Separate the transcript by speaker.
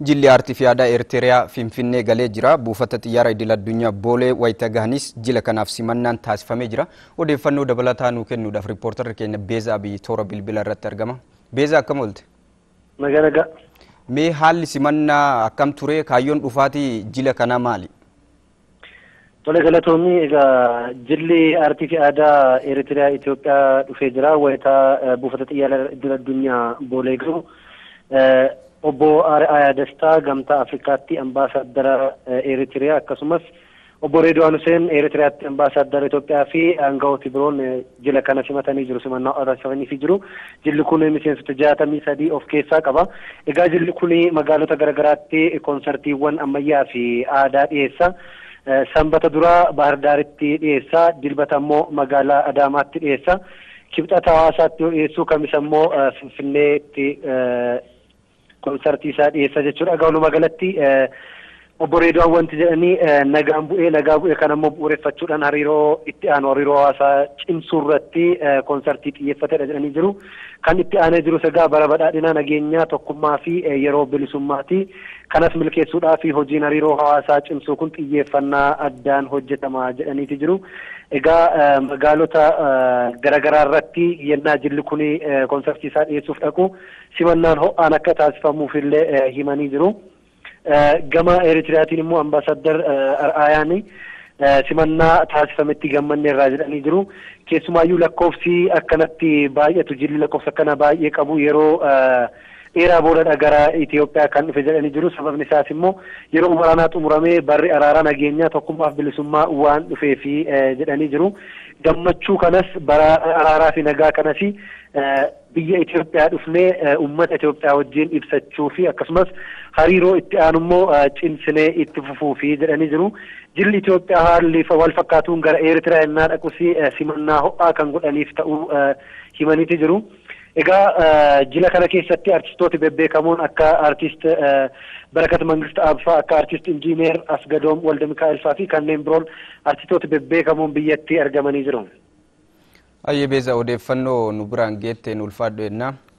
Speaker 1: Jilli aartii fi aadaa Eertiriyaa Finfinnee galee jira. Buufata xiyyaara idil addunyaa Boolee wayita gahanis jila kanaaf simannaan taasifamee jira. Odeeffannoo dabalataa nuu kennuudhaaf riippoortarri keenya Beezaa Abiyyi toora bilbila irratti argama. Beezaa akkam oolte?
Speaker 2: Nagaa nagaa.
Speaker 1: Mee haalli simannaa akkam ture? Kaayyoon dhufaatii jila kanaa maali?
Speaker 2: Tole galatoomii egaa jilli aartii fi aadaa Eertiriyaa Itoophiyaa dhufee jira. Wayitaa buufata xiyyaara idil addunyaa Boolee gahu. obbo Ari'aayaa Dastaa gamtaa Afrikaatti ambaasaaddara Eeritiriyaa akkasumas obbo Reedwaan Huseen Eeritiriyaatti ambaasaaddara Itoophiyaa fi aangawooti biroon jila kana simatanii jiru simannaa taasifamanii fi jiru. Jilli kun miseensota jaatamii sadii of keessaa qaba. Egaa jilli kun magaalota garaagaraatti koonsartiiwwan ammayyaa fi aadaa dhiyeessa. Sanbata duraa Bahar Daaritti dhiyeessa. Dilbata immoo magaalaa Adaamaatti dhiyeessa. Kibxata hawaasaatti dhiyeessu kamis immoo Finfinneetti konsartii isaa dhiyeessa jechuudha. Egaa walumaa galatti obbo Reedwaan wanti jedhanii nagaan bu'ee nagaa bu'ee kan ammoo bu'uureffachuudhaan hariiroo itti aanu hariiroo hawaasaa cimsuu irratti konsartii xiyyeeffatedha jedhanii jiru. Kan itti aanee jirus egaa bara badhaadhinaa nageenyaa tokkummaa fi yeroo bilisummaati. Kanas milkeessuudhaa fi hojiin hariiroo hawaasaa cimsuu kun xiyyeeffannaa addaan hojjetama jedhaniiti jiru. Egaa magaalota garaagaraa irratti yennaa jilli kun konsartii isaa dhiyeessuuf dhaqu simannaan ho'aan akka taasifamuuf illee himanii jiru. Gama Eeritiriyaatiin immoo ambaasaaddar Ar'aayaan simannaa taasifametti gammanne irraa jedhanii jiru. Keessumaayyuu lakkoofsi akkanatti baay'atu jilli lakkoofsa akkana baay'ee qabu yeroo dheeraa boodadha gara Itoophiyaa kan dhufe jedhanii jiru. Sababni isaas immoo yeroo waraanaa xumuramee barri araaraa nageenyaa tokkummaaf bilisummaa waan dhufeefi jedhanii jiru. Gammachuu kanas bara araaraa fi nagaa kanas biyya Itoophiyaa dhufnee uummata Itoophiyaa wajjin ibsachuu fi akkasumas hariiroo itti aanu immoo cimsinee itti fufuu fi jedhanii jiru. Jilli Itoophiyaa haalli wal fakkaatuun gara Eertiraa yennaa dhaqus simannaa ho'aa kan godhaniif ta'uu himaniiti jiru. Egaa jila kana keessatti artistooti bebbeekamoon akka artist Barakat Mangist Abbaa akka artist Injiineer Asgadoom Walde Mikaa'el faa fi kanneen biroon artistooti bebbeekamoon biyyatti argamanii jiru.
Speaker 1: Ayyee beeza odeeffannoo nu biraan geetteen ulfaadhu jennaa.